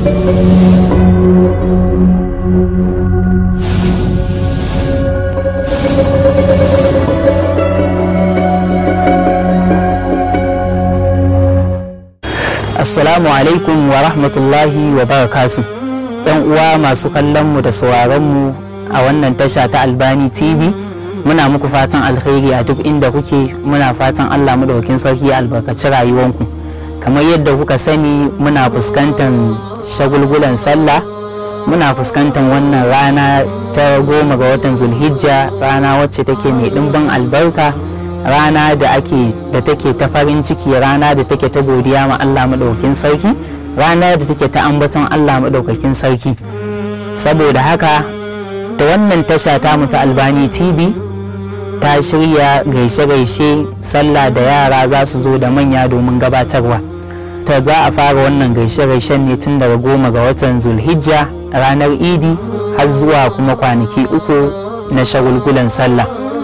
Assalamu alaikum wa rahmatullahi wa barakatu. ‘Yan uwa masu kallonmu da sauraronmu a wannan tasha ta Albani TV, muna muku fatan alkhairi a duk inda kuke muna fatan Allah madaukakin sarki ya albarkaci rayuwanku. Kamar yadda kuka sani muna fuskantar shagulgulan sallah, muna fuskantar wannan rana ta goma ga watan Zulhijja, rana wacce take mai ɗimbin albarka. rana da ake da take ta farin ciki rana da take ta godiya ma Allah maɗaukakin sarki rana da take ta ambaton Allah maɗaukakin sarki saboda haka da wannan tasha ta ta albani tv ta shirya gaishe-gaishe sallah da yara za su zo da manya domin gabatarwa ta za a fara wannan gaishe-gaishen ne tun daga goma ga watan zulhijja ranar idi har zuwa kuma kwanaki uku na shagulgulan sallah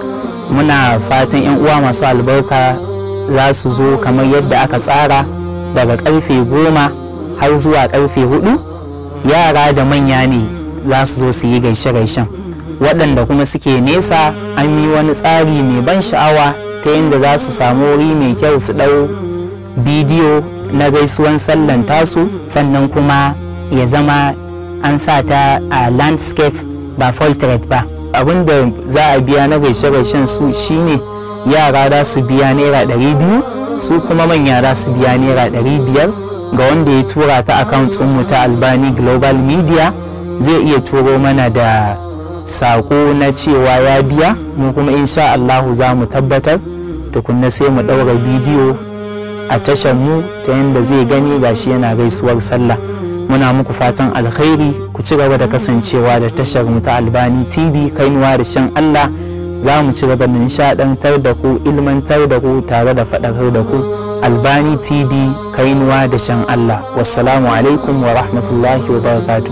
muna fatan 'yan uwa masu albarka za su zo kamar yadda aka tsara daga karfe goma har zuwa karfe hudu yara da manya ne za su zo su yi gaishe-gaishen waɗanda kuma suke nesa an yi wani tsari mai ban sha'awa ta yadda za su samu wuri mai kyau su ɗau bidiyo na gaisuwan sallan tasu sannan kuma ya zama an sa ta a landscape ba portrait ba abin da za a biya na gaishe-gaishen su shine yara za su biya naira ɗari biyu su kuma manya za su biya naira ɗari biyar ga wanda ya tura ta account mu ta albani global media zai iya turo mana da saƙo na cewa ya biya mu kuma insha Allahu za mu tabbatar tukunna sai mu ɗaura bidiyo a tashar mu ta yadda zai gani gashi yana gaisuwar sallah muna muku fatan alkhairi ku ci gaba da kasancewa da tashar mu ta albani tv kainuwa da shan allah za mu ci gaba da nishadantar da ku ilmantar da ku tare da faɗakar da ku albani tv kainuwa da shan allah wassalamu alaikum wa rahmatullahi wa barakatuh